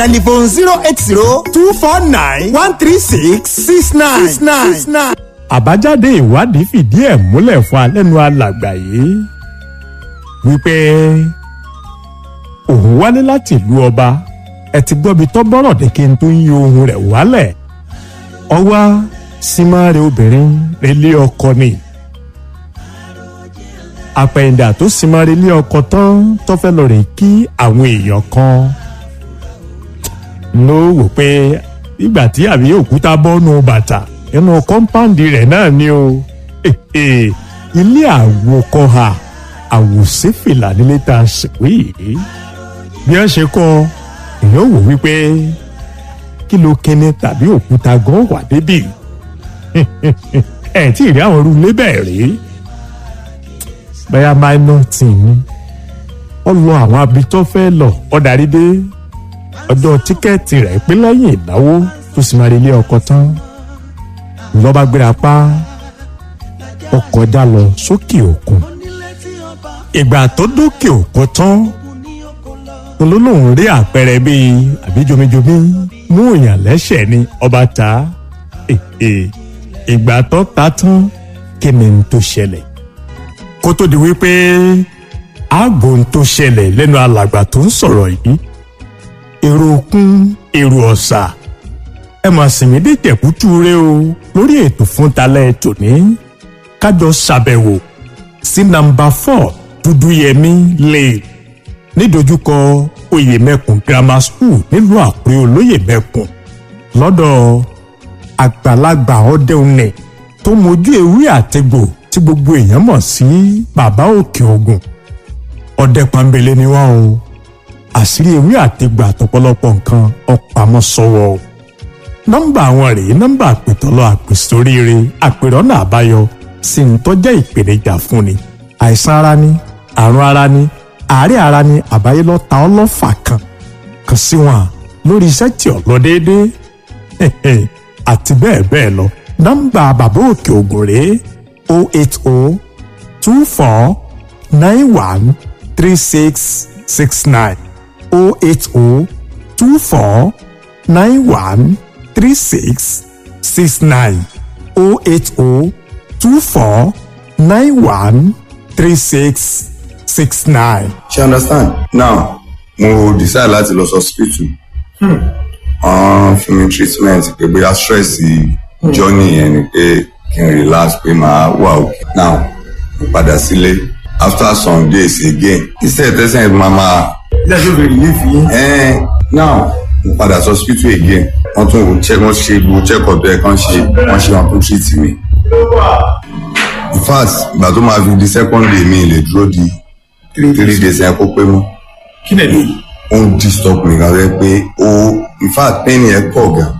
telephone zero eight zero two four nine one three six six nine six nine six nine. àbájáde ìwádìí fìdí ẹ̀ múlẹ̀ fún alẹ́nu alàgbà yìí wípé òun wálé láti ìlú ọba ẹ ti gbọ́bi tọ́ bọ́rọ̀ dé kí n tó ń yí ohun rẹ̀ wálẹ̀ ọwá símáre obìnrin relé ọkọ ni àpẹ̀yìndà tó símáre lé ọkọ tán tó fẹ́ lọ rè kí àwọn èèyàn kan ló wò pé ìgbà tí àbí òkúta bọ́nu bàtà inú kọ́ńpáǹdì rẹ̀ náà ni o ilé àwòkọ́ha àwòsífìlà nílé tá a sìnkú yìí bí wọ́n ṣe kọ́ èèyàn wò wípé kí ló kíni tàbí òkúta gan wà débì ẹ̀ tí ì rí àwọn irú ilé bẹ́ẹ̀ rí bẹ́ẹ̀ minor tì ní ọ lọ àwọn abitọ́ fẹ́ lọ ọ darí dé ọjọ́ tíkẹ́ẹ̀tì rẹ̀ pé lẹ́yìn ìnáwó tó sì máa rí ilé ọkọ tán lọ́ba gbéra pa ọkọ̀ já lọ sókè òkun ìgbà tó dókè òkun tán olólùwọ̀n rí àpẹẹrẹ bíi àbíjomijomi mú èèyàn lẹ́sẹ̀ ni ọba ta ìgbà tó ta tán kí ni n tó ṣẹlẹ̀ kó tó di wípé ààbò n tó ṣẹlẹ̀ lẹ́nu alàgbà tó ń sọ̀rọ̀ yìí èrò òkun èrò ọ̀sà ẹ mà sì mí dé jẹ̀kútú rẹ o lórí ètò fún talẹ́ tòní kájọ ṣàbẹ̀wò sí nàmbà four dúdúyẹmí lane nídojúkọ oyèmẹkùn grammar school nílùú àkúrẹ́ olóyèmẹkùn lọ́dọ̀ àgbàlagbà ọdẹunẹ tó mojú ewé àtẹgbò tí gbogbo èèyàn mọ̀ sí bàbá òkè ògùn ọdẹ pàmbélé ni wọn o àṣírí ewé àtẹgbò àtọ̀pọ̀lọpọ̀ nǹkan ọpamọ́ sọ́wọ́ o nọ́mbà àwọn rèé nọ́mbà àpètọ́lọ́ àpèsóríire àpèrọ́nà àbáyọ sì ń tọ́jẹ́ ìpèníjà fún ni àìsàn ara ni àrùn ara ni àárẹ̀ ara ni àbáyé lọ ta ọlọ́fà kan kan sí wọn lórí iṣẹ́ tí ò lọ déédéé àti bẹ́ẹ̀ bẹ́ẹ̀ lọ nọ́mbà bàbá òkè ògùn rèé o eight o two four nine one three six six nine o eight o two four nine one three six six nine o eight o two four nine one three six six nine. ṣe understand now mo decide láti lọ sí hospital wọ́n fún mi treatment pé bóyá stress journey yẹn ni pé kí n relax pé màá wà òkè now mo padà sílé after some days again instead tẹ́sán ẹ̀ máa máa ilé ẹjọ́ bèrè relief yín. Eh, now mo padà sí hospital again wọ́n tún wò check wọ́n ṣe gbogbo check up ẹ̀ kan ṣe wọ́n ṣe wọn tún treat mi. in fact ìgbà tó máa fi di second day mi lè dúró di three days yẹn kó pé mọ́ kí ni èdè. ó ń disturb mi gan rẹ pé ó in fact pain yẹn pọ̀ gan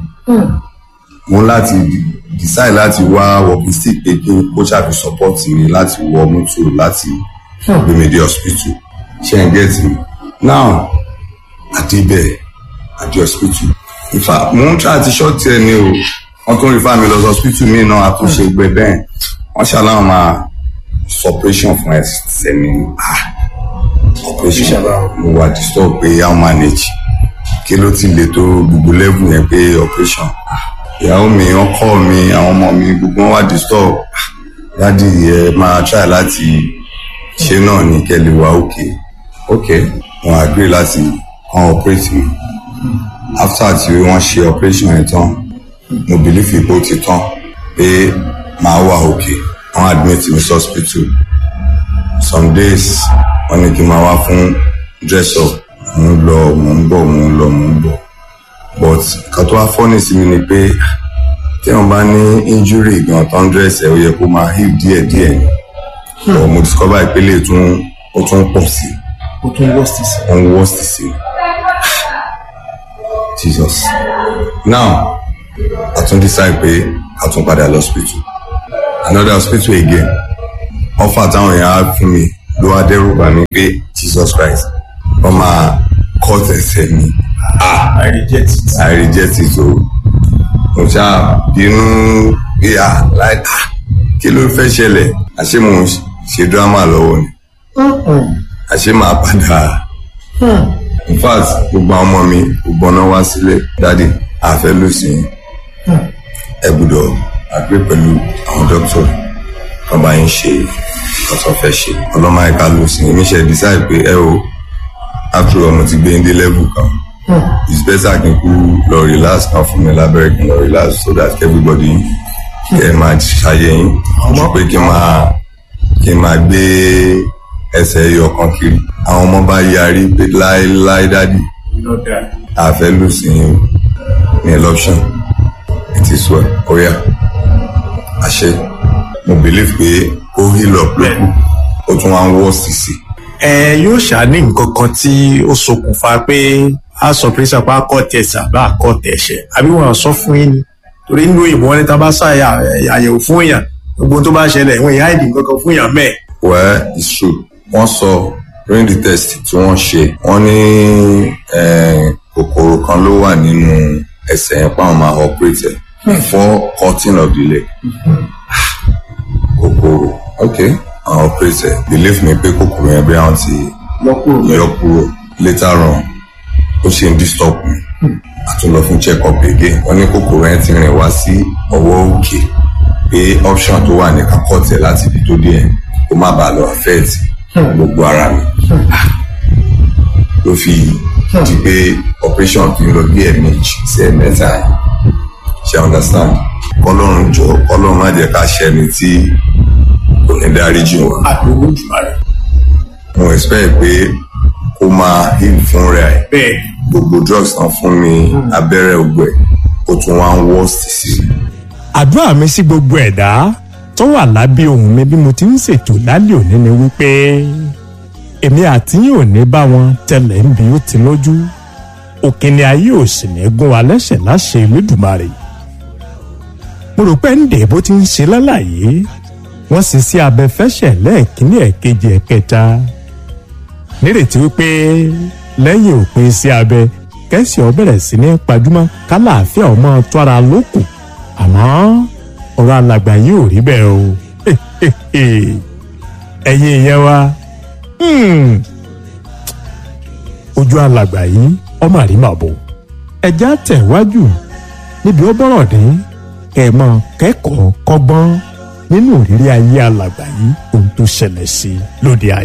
mo láti decide láti wá walking stick pé kí n kó ṣàfi support mi láti wọ mọ́tò láti gbé mi dé hospital ṣe ń get me now àdébẹ̀ àdé hospital in fact mo ń try àti short ẹ ní o wọ́n tún refer mi lọ sí hospital mi náà àtúnṣe gbẹ bẹ́ẹ̀ wọ́n ṣàlàyé máa operation fún ẹsẹ̀ mi ah operation mo wà disturb pé how manage kí ló ti le tó gbogbo level yẹn pé operation ah ìyàwó mi ọkọ mi àwọn ọmọ mi gbogbo wọn wà disturb ah dádì ẹ máa try láti ṣe náà ní kẹlẹ wá òkè òkè wọn agree láti kan operate mi after tí wọ́n ṣe operation yẹn tán mo believe ipò ti tán pé màá wà òkè wọ́n admit mi sí hospital some days wọ́n ní kí n máa wá fún dress up mo ń lọ mo ń bọ̀ mo ń lọ mo ń bọ̀ but kan tó wá fọ́nì sí mi ni pé tí wọ́n bá ní injury gan tó ń dress ẹ̀ ó yẹ kó máa heal díẹ̀ díẹ̀ ni but mo discover ìpele tún ó tún pọ̀ sí o tún worst sí. ó ń worst sí Jesus now a tún decide pé a tún padà lọ hospital another hospital again offer táwọn èèyàn á fún mi ló wá dẹ́rù bà mí pé Jesus Christ wọ́n máa cut ẹsẹ̀ mi I reject it. I reject it o mo ṣáà bínú pé à láì à kí ló fẹ́ ṣẹlẹ̀ àṣé mo ń ṣe drama lọ́wọ́ ni àṣé màá padà in fact gbogbo àwọn ọmọ mi gbogbo ọ̀nà wá sílé dáàdi àfẹ́ ló sí ẹ gbọ́dọ̀ àgbé pẹ̀lú àwọn dókítà kan bá yín ṣe ọ̀sán fẹ́ ṣe ọlọ́mọ ẹ̀ka ló sí èmi ṣe decide pé ẹ o after all mo ti gbé ndé level kan it's better kí n kú lọ relax kan fún mi lábẹ́rẹ́ kí n lọ relax so that everybody kẹ́ ẹ máa ṣàyẹ̀ yín ju pé kí n máa kí n máa gbé ẹsẹ̀ ẹyọ kan kiri àwọn ọmọ bá yarí pé láéláé dádì àfẹ́ lù sí yín ní election it is well oya àṣẹ mo believe pé ó heal up lókù ó tún wá ń wọ́ sísì. ẹ yóò ṣàní nǹkan kan tí ó ṣokùnfà pé a sọ pé sàpá kọ́ tẹ̀sà bá kọ́ tẹ̀ṣẹ̀ àbí wọn sọ fún yín ni torí nínú ìbò wọn ní tá a bá ṣàyà àyẹ̀wò fún èèyàn gbogbo tó bá ṣẹlẹ̀ ìwọ̀n ìyá ìdì nǹkan kan fún èèyàn mẹ́ẹ̀. well it's true wọ́n sọ during the test tí wọ́n ṣe wọ́n ní kòkòrò kan ló wà nínú ẹsẹ̀ yẹn pàwọn máa operate ẹ̀ before cutting of the leg kòkòrò ok àwọn operate ẹ̀ believe me pé kòkòrò yẹn bí àwọn ti yọ kúrò later on ó ṣe ń disturb mi àtúnlọ fún check up again wọ́n ní kòkòrò yẹn ti rìn wá sí ọwọ́ òkè pé option tó wà ní kakọ́tẹ̀ láti ibi tó dé yẹn kó má bàa lọ affect gbogbo ara mi ló fi di pé operation fi ń lọ bí ẹ̀ẹ̀mejì sí ẹ̀ẹ̀mẹ́ta yẹn ṣe understand kọlọ́run jọ kọlọ́run má jẹ́ ká ṣẹni tí kò ní dáríjì wọn. àdúgbò jùlọ rẹ. mo expect pé kó máa heal fún rẹ̀ bẹ́ẹ̀ gbogbo drugs tán fún mi abẹ́rẹ́ ògbẹ́ ó tún wá ń worst sí i. àdúrà mi sí gbogbo ẹ̀dá tó wà lábẹ́ ohùn mi bí mo ti ń ṣètò lálẹ́ òní ni wípé èmi àti yín ò ní bá wọn tẹlẹ̀ ń bí ó ti lójú òkìní ayé ò sì ní gún wa lẹ́sẹ̀ láṣẹ Elédùmarè mo rò pé ń dè bó ti ń ṣe lálàyé wọ́n sì sí abẹ́fẹ́ṣẹ̀ lẹ́ẹ̀kínní ẹ̀kejì ẹ̀kẹta nírètí wípé lẹ́yìn òpin sí abẹ kẹ́sì ọ bẹ̀rẹ̀ sí ní pajúmọ́ kálàáfíà ọmọ tó ara lókù àmọ́ ọ̀rọ̀ alàgbà yìí ò rí bẹ́ẹ̀ o ẹ̀yin ìyẹn wa ojú alàgbà yìí ọmọ àrímàbò ẹja tẹ̀wájú níbi ó bọ̀rọ̀ dé kẹ̀mọ́ kẹ́kọ̀ọ́ kọ́gbọ́n nínú ìrírí ayé alàgbà yìí ohun tó ṣẹlẹ̀ sí lóde ayé.